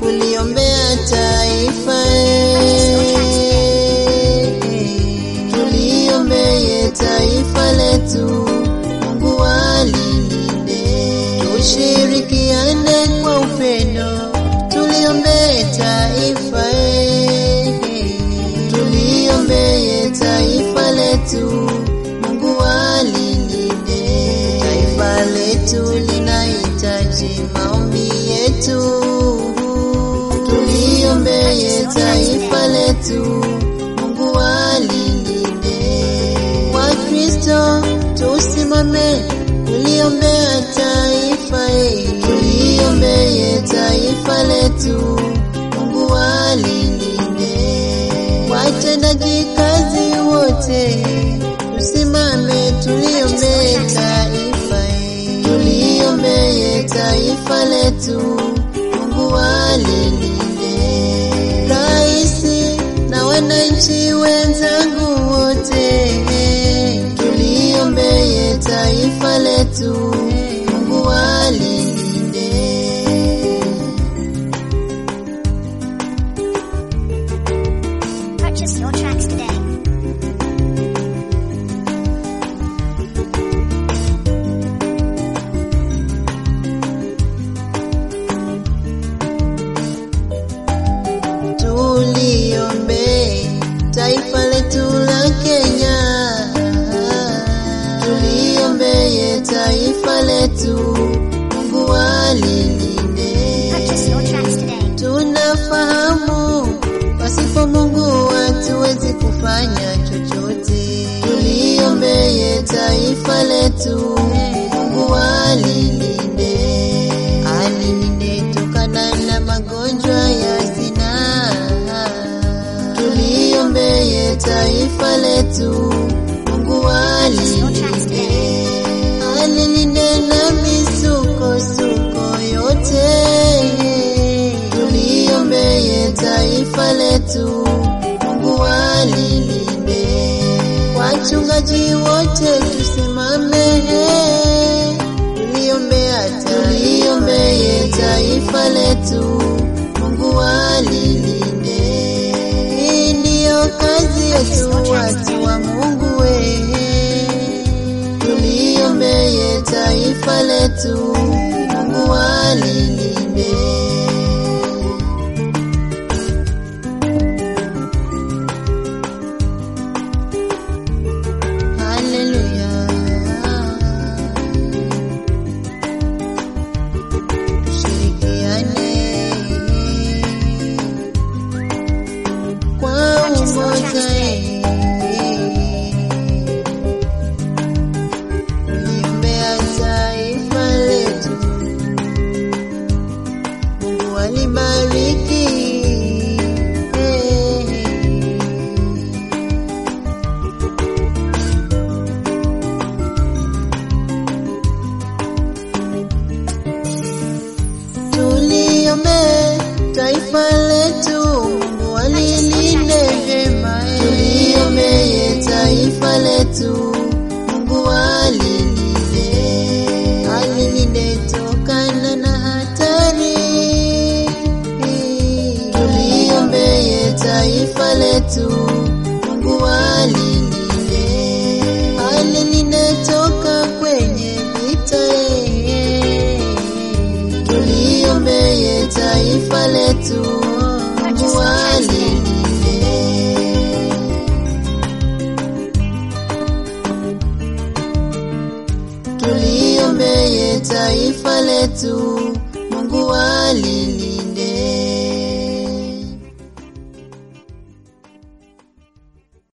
kuliombea taifa eh. tuliombee taifa letu, Mungu alilinde, tushirikiane kwa upendo, tuliombee taifa eh. tuliombee taifa letu, Mungu alilinde, taifa letu linahitaji maombi yetu, tuliombee taifa letu, Mungu alilinde. Wakristo tusimame kuliombea taifa eh, tuliombee taifa letu, Mungu alilinde. Watendaji kazi wote tusimame tuliombee taifa eh, tuliombee taifa letu, Mungu alilinde. Raisi na wananchi wenzangu wote, tuliombee taifa letu, Mungu alilinde. Purchase your tracks today. tuliombee taifa letu la Kenya, tuliombee taifa letu, Mungu alilinde. Purchase your tracks today. Tunafahamu pasipo Mungu hatuwezi kufanya chochote. Tuliombee taifa letu, Mungu alilinde, alilinde tokana na magonjwa ya zinaa. Tuliombee taifa letu, Mungu Purchase your tracks alilinde today. alilinde na misukosuko yote, tuliombee taifa letu, Mungu alilinde. Wachungaji wote tusimame, tuliombea tuliombee taifa letu, Mungu alilinde. Hii ndiyo kazi yetu watu wa Mungu wewe tuliombee taifa letu, Mungu alilinde. Haleluya. Tushirikiane kwa umoja kuliombea taifa letu. Mungu alibariki tuliombee taifa letu, Mungu alilinde vyema. Tuliombee taifa letu, Mungu alilinde, alilinde tokana na hatari. Tuliombee taifa letu, Mungu alilinde, alilinde toka kwenye vita tuliombee taifa letu, Mungu alilinde. Tuliombee taifa letu, Mungu alilinde.